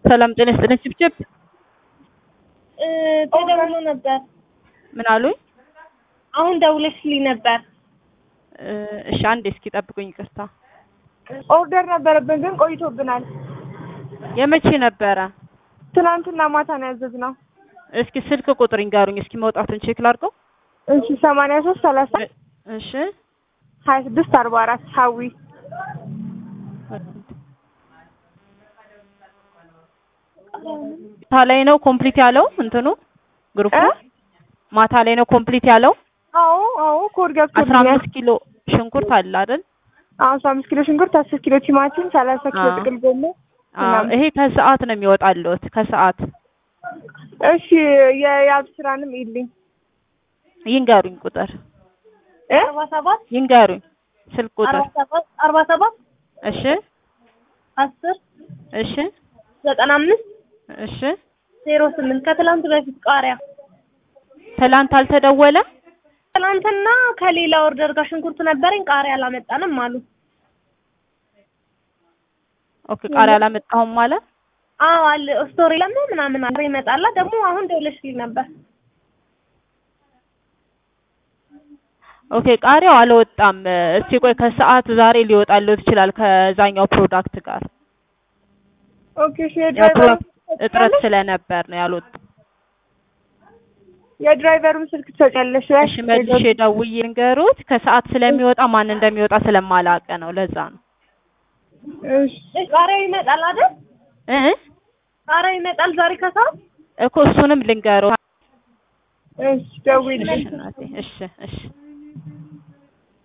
ሰላም ጤና ይስጥልኝ። ጭብጭብ ተደውሎ ነበር። ምን አሉኝ? አሁን ደውለሽልኝ ነበር። እሺ አንዴ እስኪ ጠብቁኝ፣ ይቅርታ። ኦርደር ነበረብን ግን ቆይቶብናል። የመቼ ነበረ? ትናንትና ማታ ነው ያዘዝነው። እስኪ ስልክ ቁጥር ይንገሩኝ፣ እስኪ መውጣቱን ቼክ ላድርገው። እሺ ሰማንያ ሶስት ሰላሳ እሺ ሀያ ስድስት አርባ አራት ሀዊ ማታ ላይ ነው ኮምፕሊት ያለው እንትኑ ግሩፕ እ? ማታ ላይ ነው ኮምፕሊት ያለው። አዎ አዎ ኮድ አስራ ገብቶልኛል። አምስት ኪሎ ሽንኩርት አለ አይደል? አስራ አምስት ኪሎ ሽንኩርት፣ አስር ኪሎ ቲማቲም፣ ሰላሳ ኪሎ አዎ። ጥቅል ጎመን አዎ፣ ምናምን። ይሄ ከሰዓት ነው የሚወጣልዎት ከሰዓት። እሺ የያብ ስራንም ይልኝ ይንገሩኝ ቁጥር እ አርባ ሰባት ይንገሩኝ ስልክ ቁጥር። አርባ ሰባት አርባ ሰባት እሺ አስር እሺ ዘጠና አምስት እሺ። ዜሮ ስምንት ከትላንት በፊት ቃሪያ ትላንት አልተደወለም? ትላንትና ከሌላ ኦርደር ጋር ሽንኩርት ነበረኝ ቃሪያ አላመጣንም አሉ። ኦኬ ቃሪያ አላመጣሁም ማለት አዎ አለ ስቶሪ ለምን ምናምን አረ ይመጣላ ደግሞ አሁን ደውለሽልኝ ነበር። ኦኬ ቃሪያው አልወጣም። እስቲ ቆይ ከሰዓት ዛሬ ሊወጣልዎት ይችላል ከዛኛው ፕሮዳክት ጋር ኦኬ እሺ የድራይቨሩን የፕሮዳክት እጥረት ስለነበር ነው ያልወጣው። የድራይቨሩን ስልክ ትሰጫለሽ ወይ? እሺ መልሼ ደውዬ ልንገሩት። ከሰዓት ስለሚወጣ ማን እንደሚወጣ ስለማላውቅ ነው ለዛ ነው እሺ እሺ ቃሪያው ይመጣል አይደል? እ ቃሪያው ይመጣል ዛሬ ከሰዓት እኮ እሱንም ልንገሩት። እሺ ደውዪልኝ። እሺ እናቴ እሺ እሺ